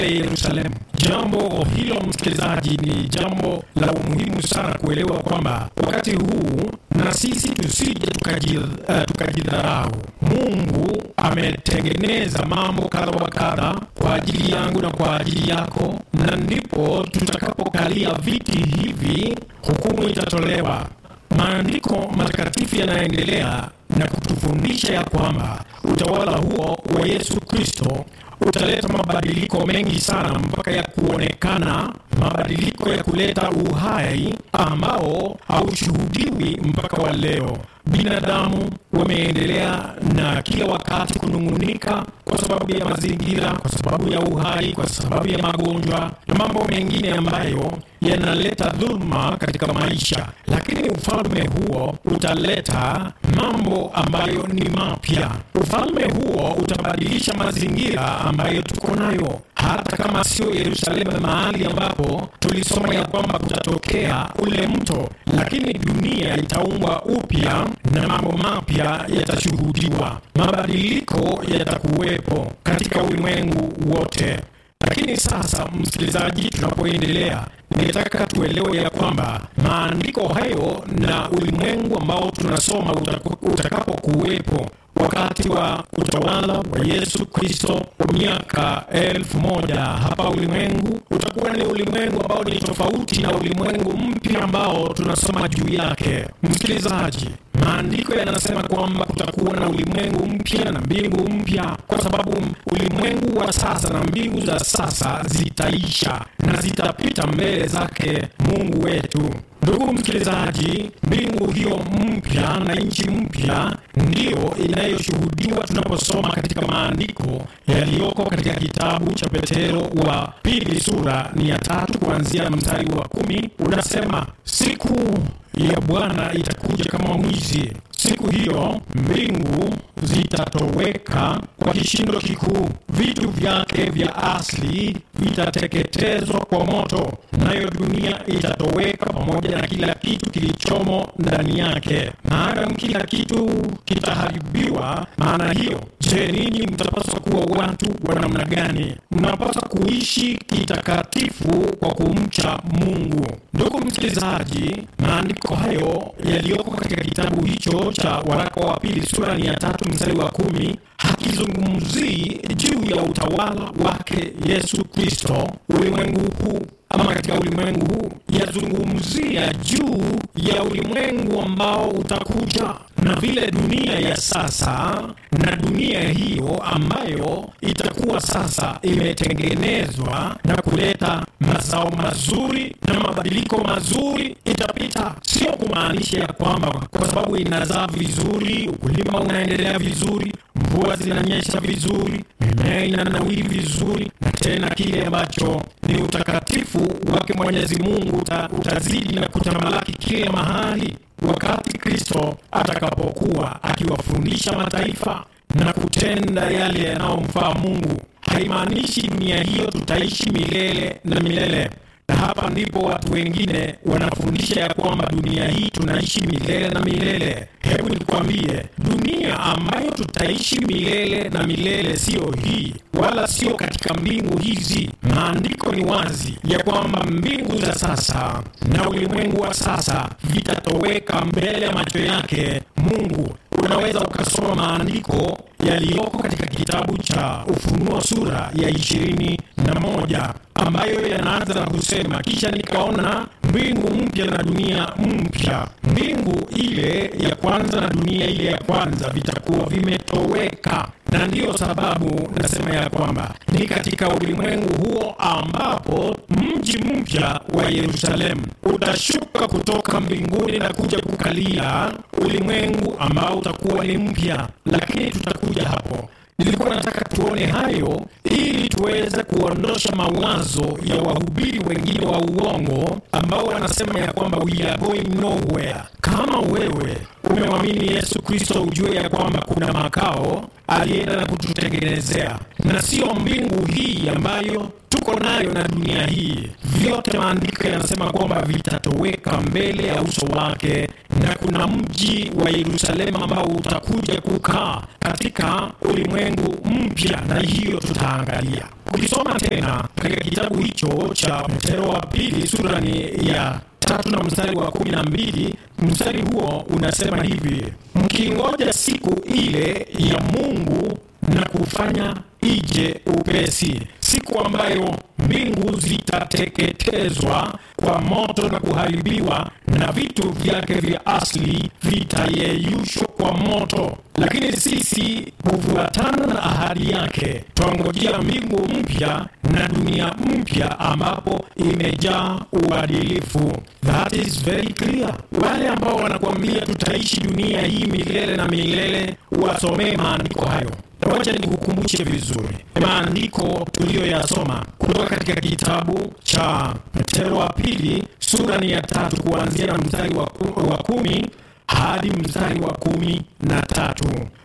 Yerusalemu. Jambo hilo msikilizaji, ni jambo la umuhimu sana kuelewa kwamba wakati huu na sisi tusije tukajidharau. Uh, Mungu ametengeneza mambo kadha wa kadha kwa ajili yangu na kwa ajili yako, na ndipo tutakapokalia viti hivi, hukumu itatolewa. Maandiko matakatifu yanaendelea na kutufundisha ya kwamba utawala huo wa Yesu Kristo utaleta mabadiliko mengi sana mpaka ya kuonekana, mabadiliko ya kuleta uhai ambao haushuhudiwi mpaka wa leo. Binadamu wameendelea na kila wakati kunung'unika kwa sababu ya mazingira, kwa sababu ya uhai, kwa sababu ya magonjwa na mambo mengine ambayo yanaleta dhuluma katika maisha, lakini ufalme huo utaleta mambo ambayo ni mapya. Ufalme huo utabadilisha mazingira ambayo tuko nayo, hata kama sio Yerusalemu, mahali ambapo tulisoma ya kwamba kutatokea ule mto, lakini dunia itaumbwa upya na mambo mapya yatashuhudiwa. Mabadiliko yatakuwepo katika ulimwengu wote. Lakini sasa, msikilizaji, tunapoendelea, ningetaka tuelewe ya kwamba maandiko hayo na ulimwengu ambao tunasoma utakapokuwepo wakati wa utawala wa Yesu Kristo wa miaka elfu moja hapa ulimwengu utakuwa ni ulimwengu ambao ni tofauti na ulimwengu mpya ambao tunasoma juu yake. Msikilizaji, maandiko yanasema kwamba kutakuwa na ulimwengu mpya na mbingu mpya, kwa sababu ulimwengu wa sasa na mbingu za sasa zitaisha na zitapita mbele zake Mungu wetu. Ndugu msikilizaji, mbingu hiyo mpya na nchi mpya ndiyo inayoshuhudiwa tunaposoma katika maandiko yaliyoko katika kitabu cha Petero wa pili sura ni ya tatu kuanzia mstari wa kumi unasema, siku ya Bwana itakuja kama mwizi. Siku hiyo mbingu zitatoweka kwa kishindo kikuu, vitu vyake vya asili vitateketezwa kwa moto, nayo dunia itatoweka pamoja na kila kitu kilichomo ndani yake. Maadamu kila kitu kitaharibiwa, maana hiyo, je, ninyi mtapaswa kuwa watu wa namna gani? Mnapaswa kuishi kitakatifu kwa kumcha Mungu. Ndugu msikilizaji, maandiko hayo yaliyoko katika kitabu hicho cha waraka wa pili sura ni ya tatu mstari wa kumi hakizungumzii juu ya utawala wake Yesu Kristo ulimwengu huu ama katika ulimwengu huu, yazungumzia juu ya ulimwengu ambao utakuja na vile dunia ya sasa na dunia hiyo ambayo itakuwa sasa imetengenezwa na kuleta mazao mazuri na mabadiliko mazuri itapita. Sio kumaanisha ya kwamba kwa sababu inazaa vizuri, ukulima unaendelea vizuri, mvua zinanyesha vizuri, mimea inanawiri vizuri, na tena kile ambacho ni utakatifu wake Mwenyezi Mungu uta, utazidi na kutamalaki kila mahali wakati Kristo atakapokuwa akiwafundisha mataifa na kutenda yale yanayomfaa Mungu. Haimaanishi dunia hiyo tutaishi milele na milele, na hapa ndipo watu wengine wanafundisha ya kwamba dunia hii tunaishi milele na milele. Hebu nikwambie, dunia ambayo tutaishi milele na milele siyo hii, wala sio katika mbingu hizi. Maandiko ni wazi ya kwamba mbingu za sasa na ulimwengu wa sasa vitatoweka mbele ya macho yake Mungu. Unaweza ukasoma maandiko yaliyoko katika kitabu cha Ufunuo sura ya ishirini na moja ambayo yanaanza na kusema, kisha nikaona mbingu mpya na dunia mpya. Mbingu ile ya kwanza na dunia ile ya kwanza vitakuwa vimetoweka, na ndiyo sababu nasema ya kwamba ni katika ulimwengu huo ambapo mji mpya wa Yerusalemu utashuka kutoka mbinguni na kuja kukalia ulimwengu ambao utakuwa ni mpya, lakini tutakuja hapo. Nilikuwa nataka tuone hayo ili tuweze kuondosha mawazo ya wahubiri wengine wa uongo ambao wanasema ya kwamba we are going nowhere. Kama wewe umemwamini Yesu Kristo, ujue ya kwamba kuna makao alienda na kututengenezea, na sio mbingu hii ambayo tuko nayo na dunia hii, vyote maandiko yanasema kwamba vitatoweka mbele ya uso wake, na kuna mji wa Yerusalemu ambao utakuja kukaa katika ulimwengu mpya, na hiyo tutaangalia. Ukisoma tena katika kitabu hicho cha Petero wa pili sura ni ya tatu na mstari wa kumi na mbili mstari huo unasema hivi: mkingoja siku ile ya Mungu na kufanya ije upesi, siku ambayo mbingu zitateketezwa kwa moto na kuharibiwa na vitu vyake vya asili vitayeyushwa kwa moto. Lakini sisi hufuatana na ahadi yake, twangojea mbingu mpya na dunia mpya ambapo imejaa uadilifu. That is very clear. Wale ambao wanakuambia tutaishi dunia hii milele na milele, wasomee maandiko hayo. Wacha nikukumbushe vizuri maandiko tuliyoyasoma kutoka katika kitabu cha Petero wa pili sura ni ya tatu kuanzia na mstari wa, ku, wa kumi hadi mstari wa kumi na tatu.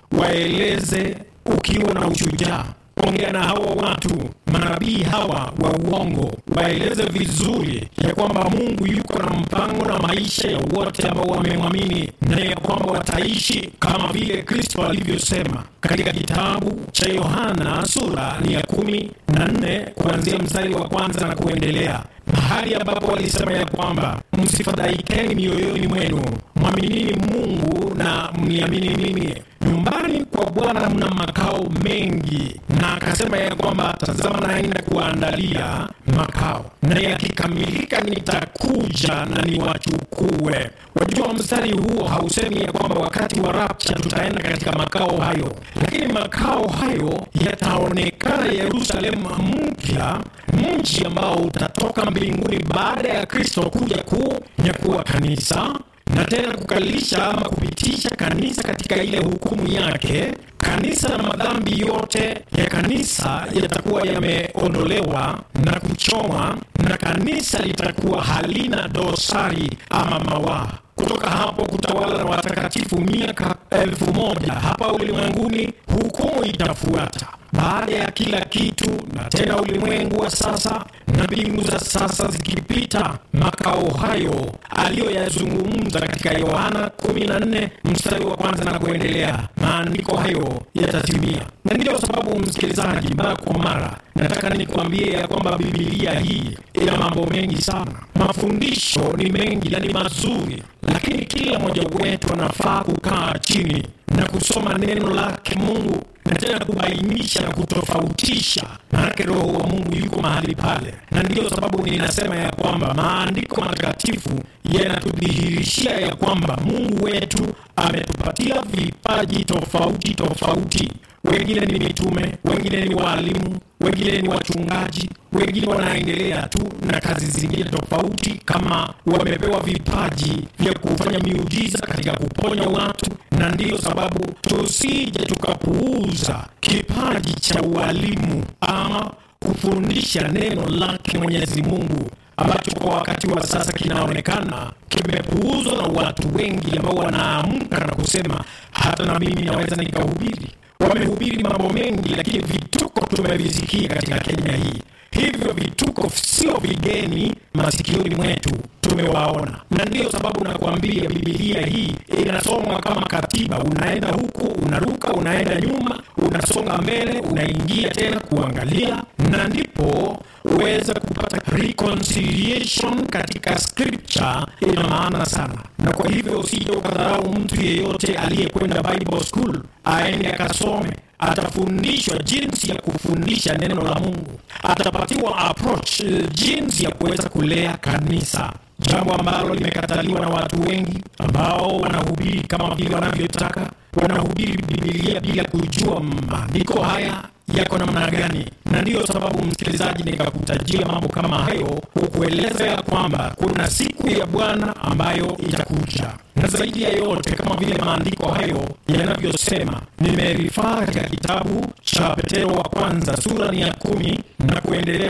Waeleze ukiwa na ushujaa ongea na hawa watu manabii hawa wa uongo, waeleze vizuri ya kwamba Mungu yuko na mpango na maisha ya wote ambao wamemwamini, na ya kwamba wataishi kama vile Kristo alivyosema katika kitabu cha Yohana sura ni ya kumi na nne kuanzia mstari wa kwanza na kuendelea, mahali ambapo walisema ya kwamba msifadhaikeni mioyoni mwenu, mwaminini Mungu na mniamini mimi. Nyumbani kwa Bwana mna makao mengi, na akasema ya kwamba tazama, naenda kuandalia makao, na yakikamilika nitakuja na niwachukue. Wajua, mstari huo hausemi ya kwamba wakati wa rapcha tutaenda katika makao hayo, lakini makao hayo yataonekana Yerusalemu mpya, mji ambao utatoka mbinguni baada ya Kristo kuja kunyakua kanisa na tena kukalisha ama kupitisha kanisa katika ile hukumu yake. Kanisa na madhambi yote ya kanisa yatakuwa yameondolewa na kuchomwa, na kanisa litakuwa halina dosari ama mawaa. Kutoka hapo kutawala na watakatifu miaka elfu moja hapa ulimwenguni. Hukumu itafuata baada ya kila kitu, na tena ulimwengu wa sasa na mbingu za sasa zikipita, makao hayo aliyoyazungumza katika Yohana 14 mstari wa kwanza na kuendelea, maandiko hayo yatatimia. Na ndiyo sababu, msikilizaji, mara kwa mara nataka nikuambie ya kwamba Bibilia hii ina mambo mengi sana. Mafundisho ni mengi na ni mazuri, lakini kila mmoja wetu anafaa kukaa chini na kusoma neno lake Mungu na tena kubainisha na kutofautisha, maanake Roho wa Mungu yuko mahali pale, na ndiyo sababu ninasema ya kwamba maandiko matakatifu yanatudhihirishia ya kwamba Mungu wetu ametupatia vipaji tofauti tofauti. Wengine ni mitume, wengine ni waalimu, wengine ni wachungaji, wengine wanaendelea tu na kazi zingine tofauti, kama wamepewa vipaji vya kufanya miujiza katika kuponya watu. Na ndiyo sababu tusije tukapuuza kipaji cha ualimu ama kufundisha neno lake Mwenyezi Mungu ambacho kwa wakati wa sasa kinaonekana kimepuuzwa na watu wengi ambao wanaamka na kusema hata na mimi naweza nikahubiri. Wamehubiri mambo mengi, lakini vituko tumevisikia katika Kenya hii. Hivyo vituko sio vigeni masikioni mwetu, tumewaona, na ndiyo sababu nakuambia Bibilia hii inasomwa kama katiba. Unaenda huku, unaruka, unaenda nyuma, unasonga mbele, unaingia tena kuangalia, na ndipo uweze kupata reconciliation katika scripture. Ina maana sana, na kwa hivyo usije ukadharau mtu yeyote aliyekwenda Bible school, aende akasome atafundishwa jinsi ya kufundisha neno la Mungu, atapatiwa approach jinsi ya kuweza kulea kanisa, jambo ambalo limekataliwa na watu wengi ambao wanahubiri kama vile wanavyotaka. Wanahubiri Bibilia bila kujua maandiko haya yako namna gani, na ndiyo sababu msikilizaji, nikakutajia mambo kama hayo, kukueleza ya kwamba kuna siku ya Bwana ambayo itakuja, na zaidi ya yote, kama vile maandiko hayo yanavyosema, nimerifaa katika kitabu cha Petero wa kwanza sura ni ya kumi na kuendelea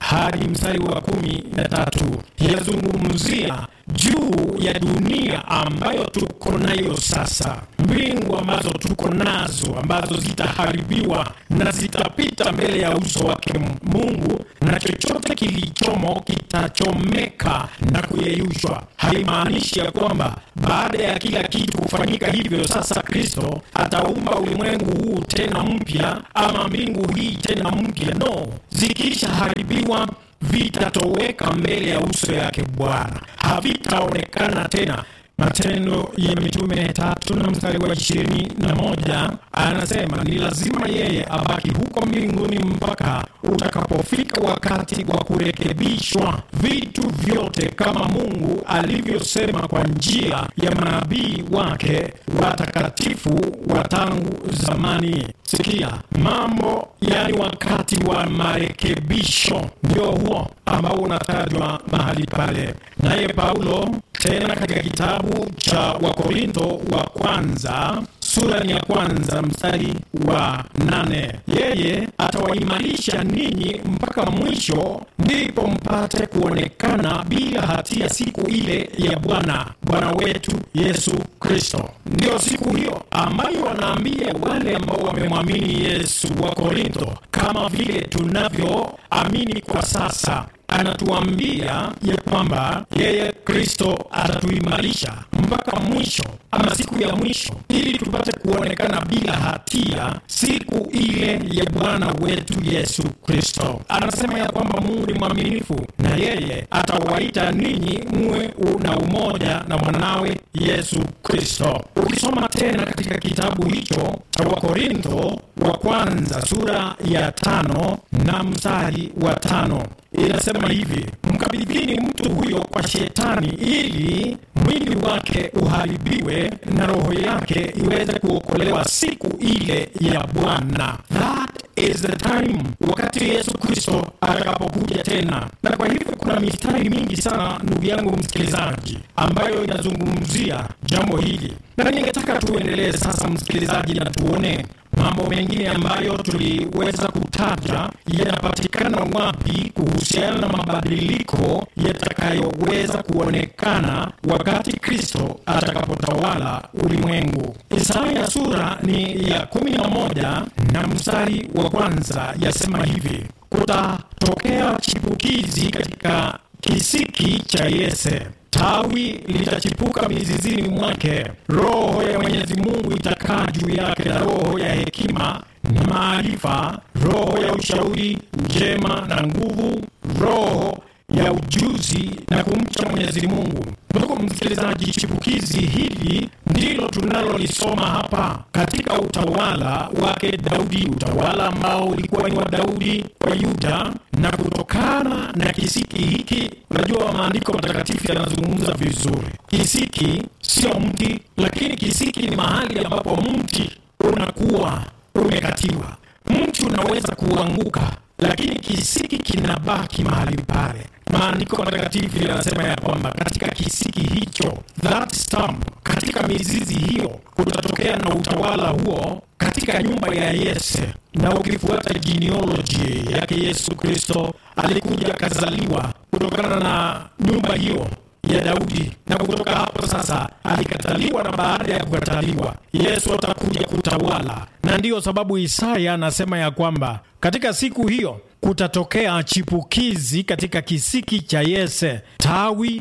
hadi mstari wa kumi na tatu yazungumzia juu ya dunia ambayo tuko nayo sasa, mbingu ambazo tuko nazo ambazo zitaharibiwa na zitapita mbele ya uso wake Mungu, na chochote kilichomo kitachomeka na kuyeyushwa. Haimaanishi ya kwamba baada ya kila kitu kufanyika hivyo, sasa Kristo ataumba ulimwengu huu tena mpya ama mbingu hii tena mpya. No, zikishaharibiwa vitatoweka mbele ya uso yake Bwana, havitaonekana tena. Matendo ya Mitume tatu na mstari wa ishirini na moja anasema ni lazima yeye abaki huko mbinguni mpaka utakapofika wakati wa kurekebishwa vitu vyote, kama Mungu alivyosema kwa njia ya manabii wake watakatifu wa tangu zamani. Sikia mambo, yani wakati wa marekebisho ndio huo ambao unatajwa mahali pale, naye Paulo tena katika kitabu cha Wakorintho wa kwanza sura ya kwanza mstari wa nane yeye atawaimarisha ninyi mpaka mwisho, ndipo mpate kuonekana bila hatia siku ile ya Bwana Bwana wetu Yesu Kristo. Ndiyo siku hiyo ambayo wanaambia wale ambao wamemwamini Yesu wa Korintho, kama vile tunavyoamini kwa sasa anatuambia ya kwamba yeye Kristo atatuimarisha mpaka mwisho ama siku ya mwisho, ili tupate kuonekana bila hatia siku ile ya Bwana wetu Yesu Kristo. Anasema ya kwamba Mungu ni mwaminifu na yeye atawaita ninyi muwe na umoja na mwanawe Yesu Kristo. Ukisoma tena katika kitabu hicho cha Wakorintho wa kwanza sura ya tano na mstari wa tano inasema hivi: mkabidhini mtu huyo kwa Shetani ili mwili wake uharibiwe na roho yake iweze kuokolewa siku ile ya Bwana. That is the time, wakati Yesu Kristo atakapokuja tena. Na kwa hivyo kuna mistari mingi sana, ndugu yangu msikilizaji, ambayo inazungumzia jambo hili, na ningetaka tuendelee sasa, msikilizaji, na tuone mambo mengine ambayo tuliweza kutaja yanapatikana wapi kuhusiana na mabadiliko yatakayoweza kuonekana wakati Kristo atakapotawala ulimwengu. Isaya sura ni ya kumi na moja na mstari wa kwanza yasema hivi: kutatokea chipukizi katika kisiki cha Yese tawi litachipuka mizizini mwake, roho ya Mwenyezi Mungu itakaa juu yake, na roho ya hekima na maarifa, roho ya ushauri njema na nguvu, roho ya ujuzi na kumcha Mwenyezi Mungu. Ndugu msikilizaji, chipukizi hili ndilo tunalolisoma hapa katika utawala wake Daudi, utawala ambao ulikuwa ni wa Daudi kwa Yuda, na kutokana na kisiki hiki, unajua maandiko matakatifu yanazungumza vizuri. Kisiki sio mti, lakini kisiki ni mahali ambapo mti unakuwa umekatiwa. Mti unaweza kuanguka lakini kisiki kinabaki mahali pale. Maandiko matakatifu yanasema ya kwamba katika kisiki hicho, that stump, katika mizizi hiyo kutatokea na utawala huo katika nyumba ya Yese. Na ukifuata genealogy yake, Yesu Kristo alikuja akazaliwa kutokana na nyumba hiyo ya Daudi, na kutoka hapo sasa alikataliwa, na baada ya kukataliwa Yesu atakuja kutawala. Na ndiyo sababu Isaya anasema ya kwamba katika siku hiyo kutatokea chipukizi katika kisiki cha Yese, tawi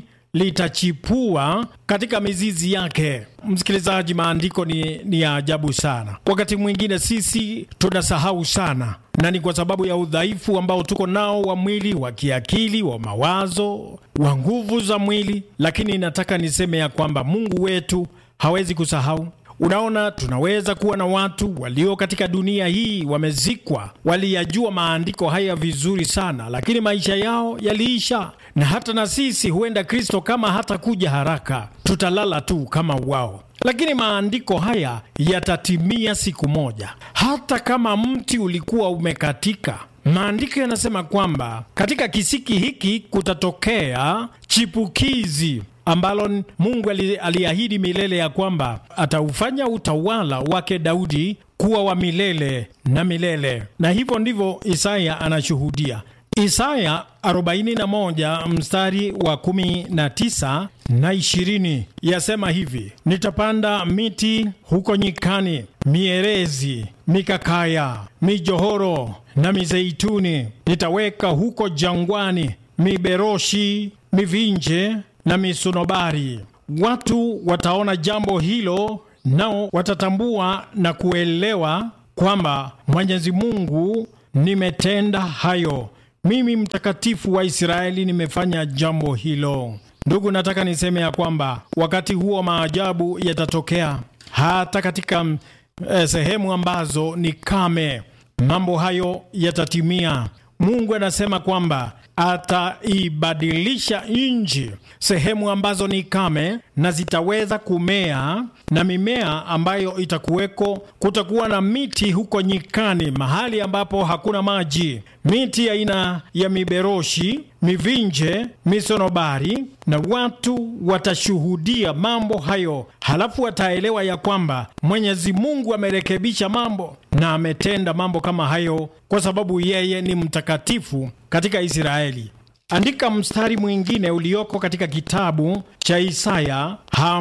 litachipua katika mizizi yake. Msikilizaji, maandiko ni, ni ya ajabu sana. Wakati mwingine sisi tunasahau sana, na ni kwa sababu ya udhaifu ambao tuko nao wa mwili, wa kiakili, wa mawazo, wa nguvu za mwili. Lakini nataka niseme ya kwamba Mungu wetu hawezi kusahau. Unaona, tunaweza kuwa na watu walio katika dunia hii wamezikwa, waliyajua maandiko haya vizuri sana, lakini maisha yao yaliisha. Na hata na sisi huenda Kristo kama hatakuja haraka, tutalala tu kama wao, lakini maandiko haya yatatimia siku moja. Hata kama mti ulikuwa umekatika, maandiko yanasema kwamba katika kisiki hiki kutatokea chipukizi ambalo Mungu aliahidi milele ya kwamba ataufanya utawala wake Daudi kuwa wa milele na milele, na hivyo ndivyo Isaya anashuhudia. Isaya 41 mstari wa 19 na 20 yasema hivi: nitapanda miti huko nyikani, mierezi, mikakaya, mijohoro na mizeituni. Nitaweka huko jangwani miberoshi, mivinje na misunobari. Watu wataona jambo hilo, nao watatambua na kuelewa kwamba Mwenyezi Mungu nimetenda hayo mimi mtakatifu wa Israeli nimefanya jambo hilo. Ndugu, nataka niseme ya kwamba wakati huo maajabu yatatokea hata katika eh, sehemu ambazo ni kame. Mambo hayo yatatimia. Mungu anasema kwamba ataibadilisha nchi, sehemu ambazo ni kame na zitaweza kumea na mimea ambayo itakuweko. Kutakuwa na miti huko nyikani, mahali ambapo hakuna maji, miti aina ya miberoshi, mivinje, misonobari, na watu watashuhudia mambo hayo, halafu wataelewa ya kwamba Mwenyezi Mungu amerekebisha mambo na ametenda mambo kama hayo, kwa sababu yeye ni mtakatifu katika Israeli. Andika mstari mwingine ulioko katika kitabu cha Isaya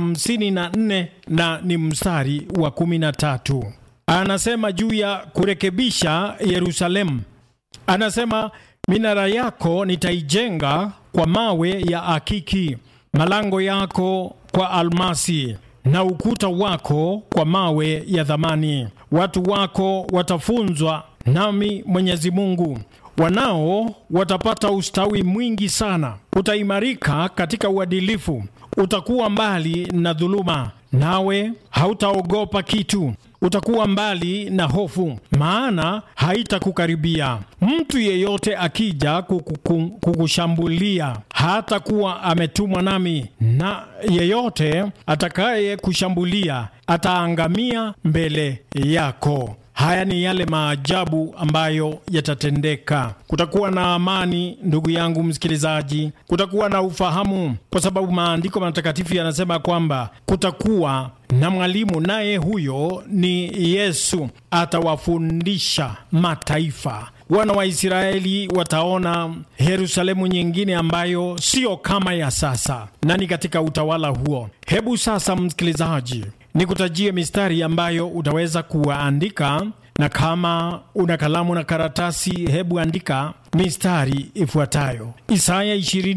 54 na ni mstari wa 13. Anasema juu ya kurekebisha Yerusalemu, anasema minara yako nitaijenga kwa mawe ya akiki, malango yako kwa almasi na ukuta wako kwa mawe ya thamani. Watu wako watafunzwa nami Mwenyezi Mungu wanao watapata ustawi mwingi sana. Utaimarika katika uadilifu, utakuwa mbali na dhuluma, nawe hautaogopa kitu. Utakuwa mbali na hofu, maana haitakukaribia. Mtu yeyote akija kukuku, kukushambulia hatakuwa ametumwa nami, na yeyote atakaye kushambulia ataangamia mbele yako. Haya ni yale maajabu ambayo yatatendeka. Kutakuwa na amani, ndugu yangu msikilizaji, kutakuwa na ufahamu, kwa sababu maandiko matakatifu yanasema kwamba kutakuwa na mwalimu, naye huyo ni Yesu. Atawafundisha mataifa. Wana wa Israeli wataona Yerusalemu nyingine ambayo sio kama ya sasa, na ni katika utawala huo. Hebu sasa, msikilizaji, nikutajie mistari ambayo utaweza kuandika, na kama una kalamu na karatasi, hebu andika mistari ifuatayo: Isaya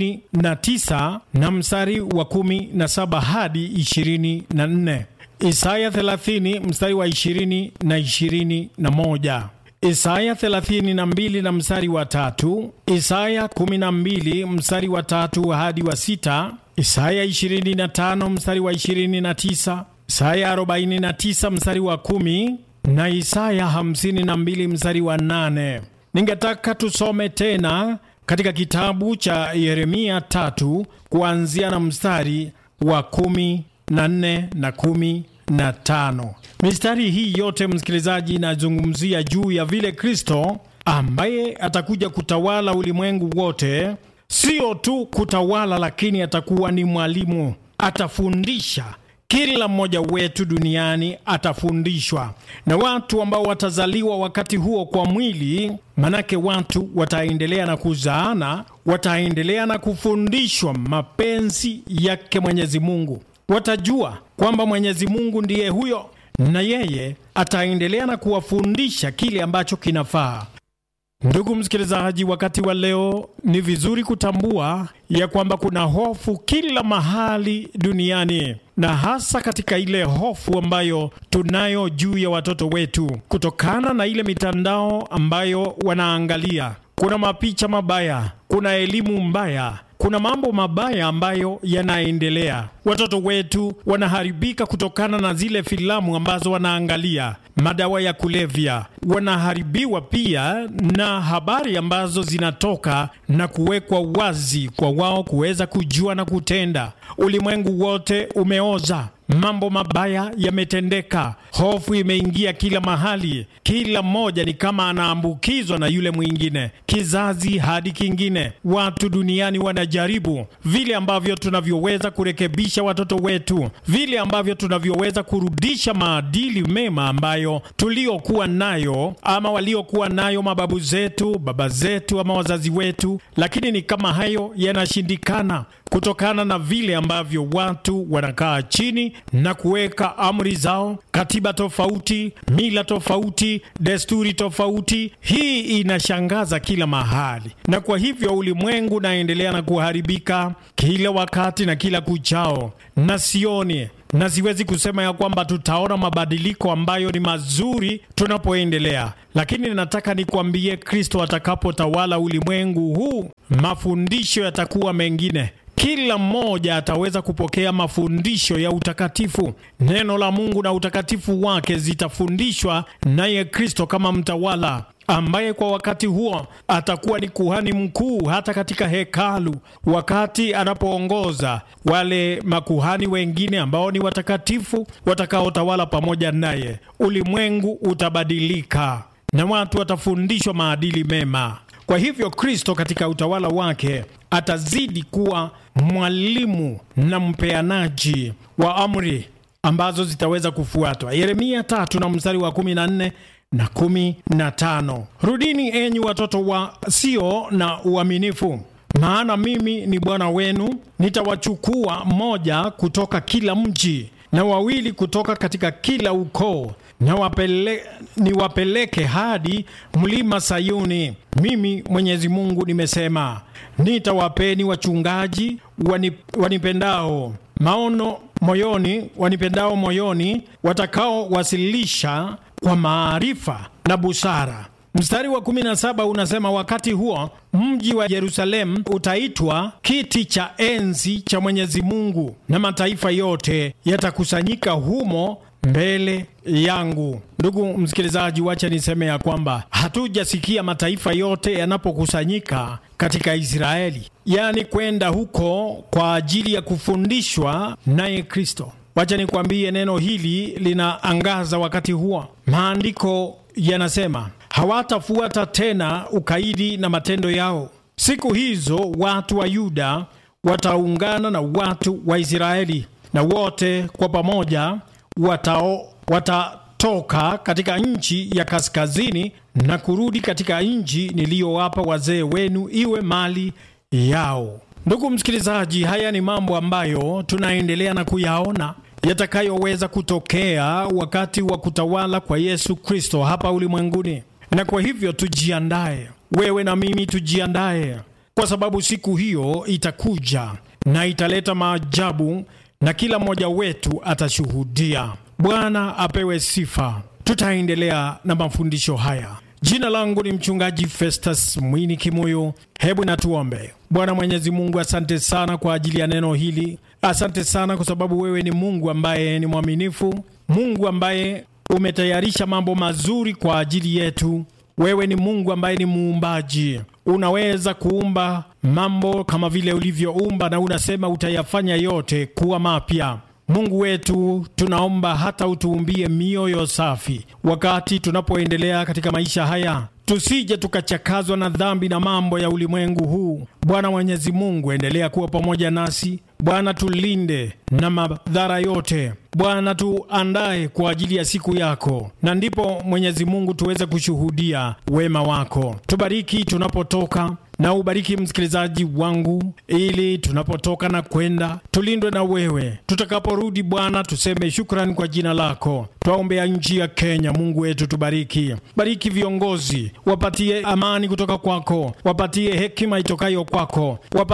29 na mstari wa 17 hadi 24, Isaya 30 mstari wa 20 na 21, Isaya 32 na mstari wa tatu, Isaya 12 mstari wa tatu hadi wa sita, Isaya 25 mstari wa 29, Isaya 49 mstari wa kumi na Isaya 52 mstari wa nane. Ningetaka tusome tena katika kitabu cha Yeremia tatu kuanzia na mstari wa kumi na nne na kumi na tano. Mistari hii yote msikilizaji, inazungumzia juu ya vile Kristo ambaye atakuja kutawala ulimwengu wote, sio tu kutawala, lakini atakuwa ni mwalimu, atafundisha kila mmoja wetu duniani atafundishwa na watu ambao watazaliwa wakati huo kwa mwili. Manake watu wataendelea na kuzaana, wataendelea na kufundishwa mapenzi yake Mwenyezi Mungu. Watajua kwamba Mwenyezi Mungu ndiye huyo, na yeye ataendelea na kuwafundisha kile ambacho kinafaa. Ndugu msikilizaji, wakati wa leo ni vizuri kutambua ya kwamba kuna hofu kila mahali duniani, na hasa katika ile hofu ambayo tunayo juu ya watoto wetu kutokana na ile mitandao ambayo wanaangalia. Kuna mapicha mabaya, kuna elimu mbaya, kuna mambo mabaya ambayo yanaendelea. Watoto wetu wanaharibika kutokana na zile filamu ambazo wanaangalia, madawa ya kulevya. Wanaharibiwa pia na habari ambazo zinatoka na kuwekwa wazi kwa wao kuweza kujua na kutenda. Ulimwengu wote umeoza, mambo mabaya yametendeka, hofu imeingia kila mahali, kila mmoja ni kama anaambukizwa na yule mwingine, kizazi hadi kingine. Watu duniani wanajaribu vile ambavyo tunavyoweza kurekebisha watoto wetu, vile ambavyo tunavyoweza kurudisha maadili mema ambayo tuliokuwa nayo ama waliokuwa nayo mababu zetu, baba zetu ama wazazi wetu, lakini ni kama hayo yanashindikana kutokana na vile ambavyo watu wanakaa chini na kuweka amri zao, katiba tofauti, mila tofauti, desturi tofauti. Hii inashangaza kila mahali, na kwa hivyo ulimwengu unaendelea na kuharibika kila wakati na kila kuchao, na sioni na siwezi kusema ya kwamba tutaona mabadiliko ambayo ni mazuri tunapoendelea, lakini nataka nikwambie, Kristo atakapotawala ulimwengu huu, mafundisho yatakuwa mengine. Kila mmoja ataweza kupokea mafundisho ya utakatifu. Neno la Mungu na utakatifu wake zitafundishwa naye Kristo kama mtawala ambaye kwa wakati huo atakuwa ni kuhani mkuu hata katika hekalu, wakati anapoongoza wale makuhani wengine ambao ni watakatifu watakaotawala pamoja naye. Ulimwengu utabadilika na watu watafundishwa maadili mema. Kwa hivyo Kristo katika utawala wake atazidi kuwa mwalimu na mpeanaji wa amri ambazo zitaweza kufuatwa. Yeremia tatu na mstari wa kumi na nne na kumi na tano rudini enyi watoto wasio na uaminifu, maana mimi ni Bwana wenu, nitawachukua mmoja kutoka kila mji na wawili kutoka katika kila ukoo na wapele, niwapeleke hadi mlima Sayuni. Mimi Mwenyezi Mungu nimesema. Nitawapeni wachungaji wanip, wanipendao maono moyoni, wanipendao moyoni, watakaowasilisha kwa maarifa na busara. Mstari wa 17 unasema, wakati huo mji wa Yerusalemu utaitwa kiti cha enzi cha Mwenyezi Mungu, na mataifa yote yatakusanyika humo mbele yangu. Ndugu msikilizaji, wacha niseme ya kwamba hatujasikia mataifa yote yanapokusanyika katika Israeli, yaani kwenda huko kwa ajili ya kufundishwa naye Kristo. Wacha nikwambie, neno hili linaangaza wakati huo. Maandiko yanasema hawatafuata tena ukaidi na matendo yao. Siku hizo watu wa Yuda wataungana na watu wa Israeli, na wote kwa pamoja watao watatoka katika nchi ya kaskazini na kurudi katika nchi niliyowapa wazee wenu iwe mali yao. Ndugu msikilizaji, haya ni mambo ambayo tunaendelea na kuyaona yatakayoweza kutokea wakati wa kutawala kwa Yesu Kristo hapa ulimwenguni, na kwa hivyo tujiandae, wewe na mimi tujiandae, kwa sababu siku hiyo itakuja na italeta maajabu na kila mmoja wetu atashuhudia. Bwana apewe sifa. Tutaendelea na mafundisho haya. Jina langu ni mchungaji Festus Mwini Kimuyu. Hebu na tuombe. Bwana Mwenyezi Mungu, asante sana kwa ajili ya neno hili. Asante sana kwa sababu wewe ni Mungu ambaye ni mwaminifu, Mungu ambaye umetayarisha mambo mazuri kwa ajili yetu. Wewe ni Mungu ambaye ni muumbaji, unaweza kuumba mambo kama vile ulivyoumba, na unasema utayafanya yote kuwa mapya. Mungu wetu, tunaomba hata utuumbie mioyo safi wakati tunapoendelea katika maisha haya, tusije tukachakazwa na dhambi na mambo ya ulimwengu huu. Bwana Mwenyezi Mungu, endelea kuwa pamoja nasi Bwana, tulinde na madhara yote. Bwana, tuandae kwa ajili ya siku yako, na ndipo Mwenyezi Mungu tuweze kushuhudia wema wako. Tubariki tunapotoka na ubariki msikilizaji wangu, ili tunapotoka na kwenda tulindwe na wewe. Tutakaporudi Bwana, tuseme shukrani kwa jina lako. Twaombea nchi ya Kenya. Mungu wetu, tubariki, bariki viongozi, wapatie amani kutoka kwako, wapatie hekima itokayo kwako, wapatie